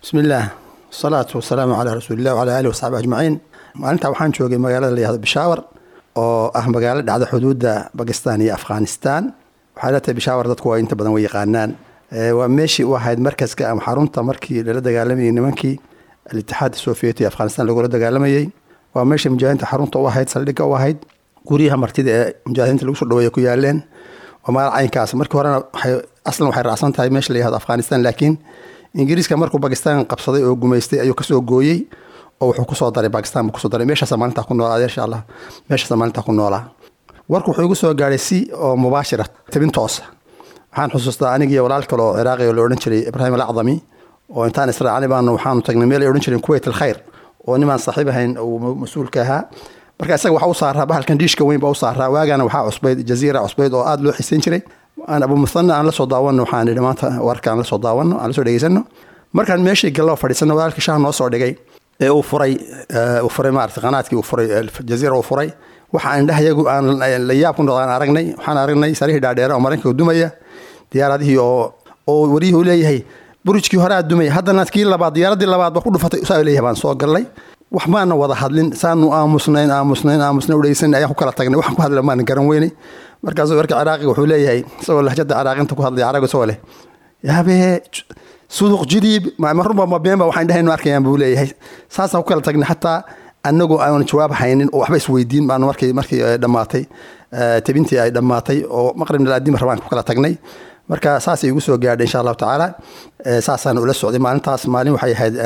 bismi illaah wasalaatu wasalaamu calaa rasuulilah wacalaa aalihi wasaxbi ajmaciin maalintaa waxaan joogay magaalada la yihahdo bishaawar oo ah magaalo dhacda xuduudda bakistan iyo afghanistan waxay la tahay bishaawar dadku waa inta badan way yaqaanaan waa meeshii u ahayd markaska ama xarunta markii lala dagaalamayay nimankii alitixaad soviet ee afghanistan lagula dagaalamayey waa meeshii mujaahidiinta xarunta u ahayd saldhigga u ahayd guryaha martida ee mujaahidiinta lagu soo dhaweeya ku yaaleen waa magaalo caynkaas markii horena waxay aslan waxay raacsan tahay meesha la yihahdo afghanistan laakiin ingiriiska markuu bakistan qabsaday oo gumaystay ayuu kasoo gooyey oo wuxuu kusoo daray bakistan buu kusoo daray meeshaasa maalintaa ku noolaa insha allah meeshaasa maalintaa ku noolaa warku wuxuu igu soo gaadhay si oo mubaashira tabin toosa waxaan xusuustaa anigii walaal kale oo ciraaqi oo la odhan jiray ibraahim alacdami oo intaan israacani baanu waxaanu tagnay meel ay odhan jireen kuwait alkhayr oo nimaan saaxiib ahayn uu mas-uulka ahaa marka isaga waxaa u saaraa bahalkan diishka weyn baa u saaraa waagana waxaa cusbayd jaziira cusbayd oo aada loo xisayn jiray aan abu muthana aan la soo daawano waxaan idhi maanta warka aan la soo daawano aan la soo dhegeysano markaan meeshii galloo fadhiisano walaalkii shaah noo soo dhigay ee uu furay uu furay maarata qanaadkii uu furay jaziira uu furay waxa indhahayagu aan la yaab ku noqdaan aragnay waxaan aragnay sarihii dhaadheere oo maraykanka dumaya diyaaradihii oo oo wariyihii u leeyahay burujkii hore aad dumaya haddana kii labaad diyaaradii labaad ba ku dhufatay saa leeyahay baan soo gallay wax maana wada hadlin saanu aamusnayn aamusnayn aamusnayn udhegeysan ayaan ku kala tagnay waxaan ku hadla maana garan weynay markaasuu warka ciraaqiga wuxuu leeyahay isagoo lahjada ciraaqinta ku hadlaya caraag isagoo leh yaabee suduq jidiib marunba ma beenba waxaan dhahaynu arkayaan buu leeyahay saasaan ku kala tagnay xataa anagoo aan jawaab haynin oo waxba isweydiin baanu markii markii dhammaatay tabintii ay dhammaatay oo maqribna laadima rabaan ku kala tagnay marka saasay igu soo gaadhay insha allahu tacaala saasaan ula socday maalintaas maalin waxay ahayd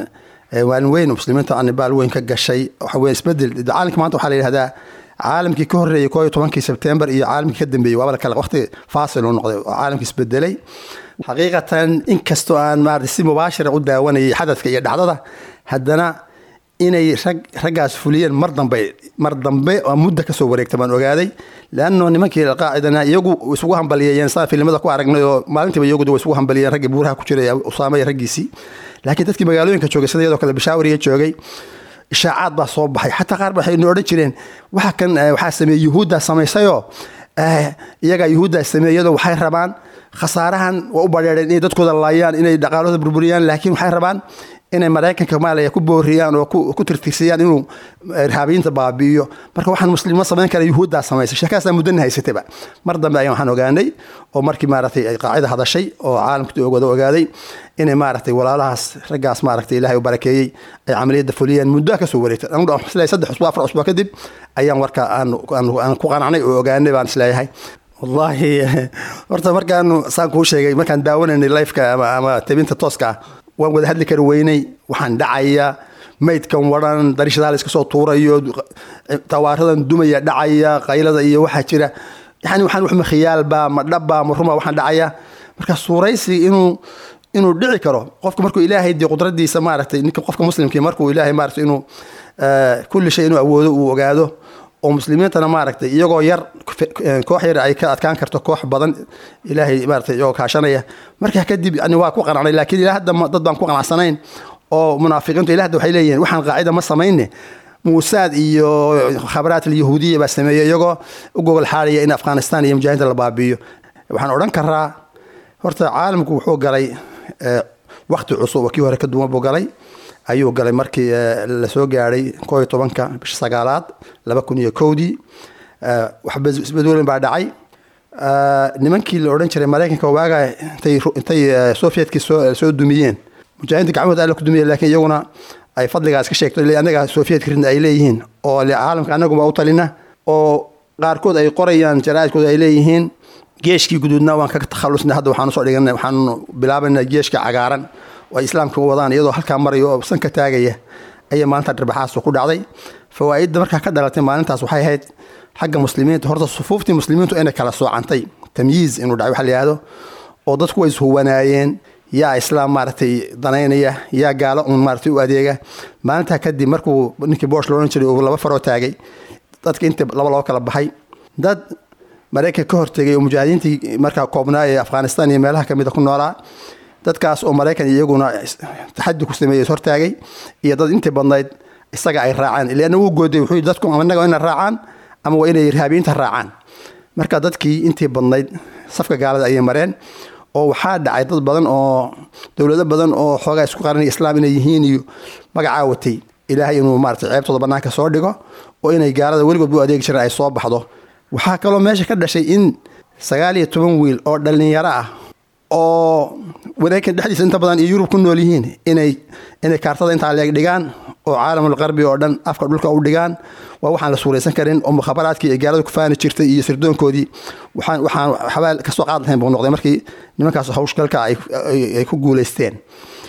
maalin weyn muslimiinta anibaal weyn ka gashay waxa weye isbedel caalamka maanta waxaa la yidhahdaa caalamkii ka horreeyey koo iyo tobankii sebtembar iyo caalamkii ka dambeeyey waaba kale waqti faasil uu noqday oo caalamkii isbedelay xaqiiqatan inkastoo aan maarata si mubaashira u daawanayay xadadka iyo dhacdada haddana inay rag raggaas fuliyeen mar dambe mar dambe oo muddo kasoo wareegta baan ogaaday leanno nimankii alqaacidana iyagu isugu hambaliyeeyeen saan filimada ku aragnay oo maalintiiba iyagu way isugu hambaliyeen raggii buuraha ku jiray usaama iyo raggiisii laakiin dadkii magaalooyinka joogay sida iyadoo kale bishaawariya joogay ishaacaad baa soo baxay xataa qaar waxay no odhan jireen waxa kan waxaa sameeyey yuhuuddaa samaysayoo iyagaa yuhuuddaa sameeyey iyadoo waxay rabaan khasaarahan waa u badheereen inay dadkooda laayaan inay dhaqaalooda burburiyaan laakiin waxay rabaan inay maraykanka maaliya ku booriyaan oo ku tirtirsiyaan inuu irhaabiyiinta baabi'iyo marka waxaan muslimo samayn kara yuhuuddaa samaysay sheekaasaa muddana haysatayba mar dambe ayaan waxaan ogaanay oo markii maaragtay ay qaacida hadashay oo caalamka wada ogaaday inay maaragtay walaalahaas raggaas maaragtay ilaahay u barakeeyey ay camaliyadda fuliyeen muddo ka soo wareegtay anigu isleeyahay saddex usbuuc afar usbuuc kadib ayaan warka aan ku qanacnay oo ogaanay baan isleeyahay wallaahi horta markaanu saan kuu sheegay markaan daawanaynay lifeka ama ama tabinta tooska ah waan wada hadli kari weynay waxaan dhacaya maydkan waran darishadaha la iska soo tuurayo tawaaradan dumaya dhacaya qaylada iyo waxaa jira yani waxaan waxma khiyaalba ma dhabba ma ruma waxaan dhacaya marka suuraysi inuu inuu dhici karo qofka markuu ilaahay dee qudradiisa maaragtay ninka qofka muslimkii markuu ilaahay maaragtay inuu kulli shay inuu awoodo uu ogaado oo muslimiintana maaragtay iyagoo yar koox yar ay ka adkaan karto koox badan ilaahay maaragtay iyagoo kaashanaya markaa kadib yani waa ku qanacnay laakiin ilaa hadda dad baan ku qanacsanayn oo munaafiqiintu ilaa hadda waxay leeyihiin waxaan qaacida ma samayne muusaad iyo khabaraat alyahuudiya baa sameeyey iyagoo u gogol xaadaya in afghanistan iyo mujaahidiinta la baabi'iyo waxaan odhan karaa horta caalamku wuxuu galay wakti cusub oo kii hore ka duwan buu galay ayuu galay markii lasoo gaadhay koo iyo tobanka bisha sagaalaad laba kun iyo kowdii waxba isbedoolin baa dhacay nimankii la odhan jiray maraykanka waaga intay intay sovietkii soo soo dumiyeen mujaahidiinta gacmahooda alla ku dumiyeen laakiin iyaguna ay fadligaas ka sheegto anaga sovietka ridna ay leeyihiin oo caalamka anaguma u talina oo qaarkood ay qorayaan jaraa'idkooda ay leeyihiin geeshkii guduudna waan kaga takhalusnay hadda waxaan usoo dhiganay waxaanu bilaabanaa geeshka cagaaran oo ay islaamka wadaan iyadoo halkaa maraya oo sanka taagaya ayay maalinta dhirbaxaas ku dhacday fawaa'idda markaa ka dhalatay maalintaas waxay ahayd xagga muslimiinta horta sufuuftii muslimiintu inay kala soocantay tamyiiz inuu dhacay waxa la yihahdo oo dadku way ishuwanaayeen yaa islaam maaragtay danaynaya yaa gaalo un maaragtay u adeega maalintaa kadib markuu ninkii boosh loohan jiray uu laba faroo taagay dadka inta laba loo kala baxay dad maraykanka ka hortegay oo mujaahidiintii markaa koobnaa ee afghanistan iyo meelaha kamida ku noolaa dadkaas oo maraykan iyaguna taxadi ku sameeyey hortaagay iyo dad intii badnayd isaga ay raacaan ilaana wuu gooday wuxuu yidhi dadku ama innaga ina raacaan ama waa inay irhaabiyiinta raacaan marka dadkii intii badnayd safka gaalada ayay mareen oo waxaa dhacay dad badan oo dowlado badan oo xoogaa isku qaranaya islaam inay yihiin iyo magacaa watay ilaahay inuu maarata ceebtooda bannaanka soo dhigo oo inay gaalada weligood u adeegi jireen ay soo baxdo waxaa kaloo meesha ka dhashay in sagaal iyo toban wiil oo dhallinyaro ah oo wareekan dhexdiisa inta badan iyo yurub ku nool yihiin inay inay kaartada intaa leeg dhigaan oo caalamul qarbi oo dhan afka dhulka u dhigaan waa waxaan la suuraysan karin oo mukhabaraadkii ay gaalada ku faani jirtay iyo sirdoonkoodii waxaan waxaan xabaal kasoo qaad lahayn buu noqday markii nimankaas hawshgalka ay ku guulaysteen